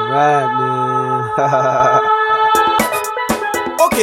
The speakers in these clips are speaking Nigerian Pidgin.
Right, man. Okay.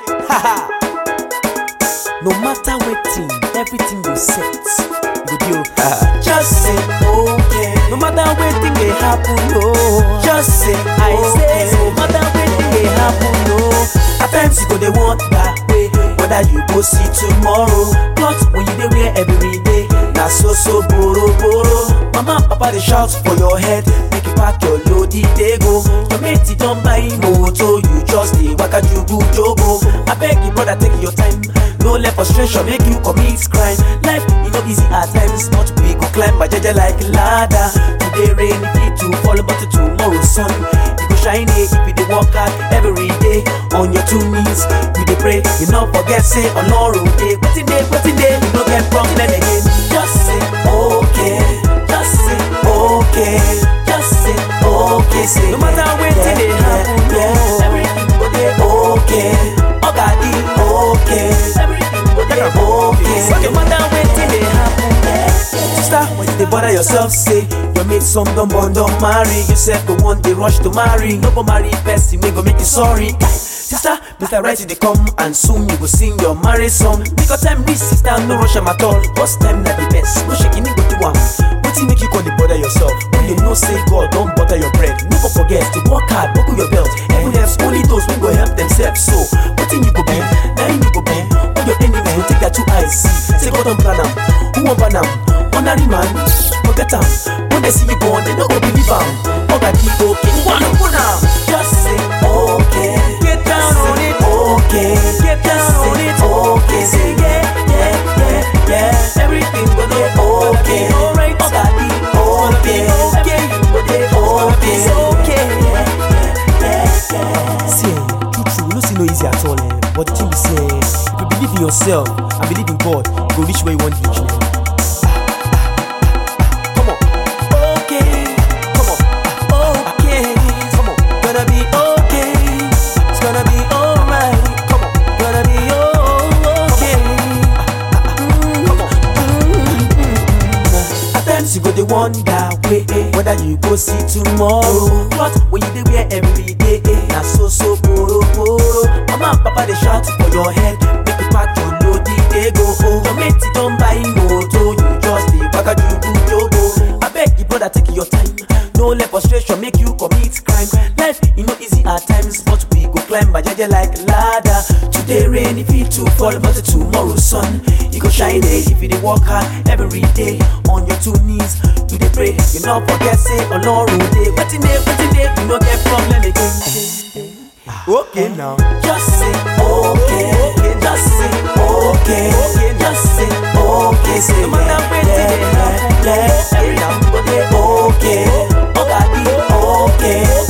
no matter wetin, everything go set. Go be okay. Just say okay. No matter wetin dey happen, no. Just say I say no matter wetin dey happen, no. At times you go dey wonder way whether you go see tomorrow. Not when you dey wear every day. Na so so boro boro. Mama and papa dey shout for your head. Make you pack your load, e dey go. Your mate e don buy motor, you just dey waka jugu jogo. Abeg you brother take your time. No let frustration make you commit crime. Life e no easy at times, but we go climb my jeje like ladder. Today rain e fit to fall, but tomorrow sun e go shine eh, if you dey work hard every day on your two knees. You dey pray, you no forget say Olorun dey. Wetin dey, wetin dey, you no get problem again. Just say okay, just say okay, just say okay. Say no matter wetin dey happen, yeah, everything go dey okay. Oga di okay, everything go dey okay. No matter wetin dey happen, yeah. Sister, when you dey bother yourself, say your mate some don born don marry. You sef go one dey rush to marry. No go marry person wey go make you sorry. Sister, Mr. Right dey come and soon you go sing your marriage song. Because time reach, sister, no rush am at all. First time na the best, no shaking go do am. Wetin make you come dey bother yourself? When you know say God don butter your bread, no go forget to work hard, buckle your belt. Heaven helps only those wey go help themselves. So, wetin you go be? Na him you go be. When your enemy go take their two eyes see, say God don plan am, who wan ban am? Ordinary man, forget am. When they see you born, they no go believe am. Oga di okay, wanna put am. Just say okay. Get down on it. Okay. Get down on it. Okay. Say yeah, yeah, yeah, yeah. Everything go dey okay. Alright. Oga di okay. Okay. Go dey okay. It's okay. See, eh, true true, you know say no easy at all, eh. But the thing be say, if you believe in yourself and believe in God, you go reach where you want reach, man. Come on. Okay. Come on. Okay. Come on. Gonna be okay. It's gonna be alright. Come on. Gonna be okay. Come on. At times you go dey wonder way whether you go see tomorrow. But when you dey wear every day, na so so poro poro. Mama and papa dey shout for your head, make you pack your load, e dey go. Your mate e don buy motor, you just dey waka jugu jogo. Abeg you brother take your time, no let frustration make you commit crime. Life e no easy at times, but we go climb my jeje like ladder. Today rain e fit to fall, but tomorrow sun e go shine eh, if you dey work hard every day on your two knees. You dey pray, you no forget say Olorun dey. Wetin dey, wetin dey, you no get problem again. Okay now. Just say okay. Just say okay. Just say okay. Say no matter wetin dey happen, yeah, everything go dey okay. Oga di okay.